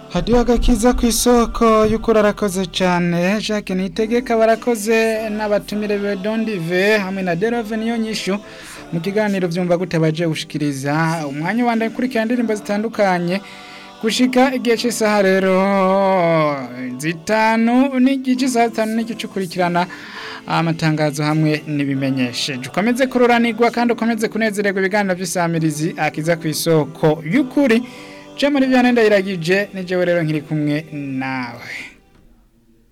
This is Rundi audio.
hadiyo agakiza ku isoko y'ukuri arakoze cyane jacques nitegeka barakoze n'abatumire be dondive hamwe na derove niyo nyishu mu kiganiro byumva gute baje gushikiriza umwanya wanda ukurikira indirimbo zitandukanye gushika igihe cy'isaha rero zitanu n'igice isaha zitanu n'igice ukurikirana amatangazo hamwe n'ibimenyesheje ukomeze kururanirwa kandi ukomeze kunezererwa ibiganiro by'isamirizi akiza ku isoko y'ukuri je muri bya nenda iragije nije rero nkiri kumwe nawe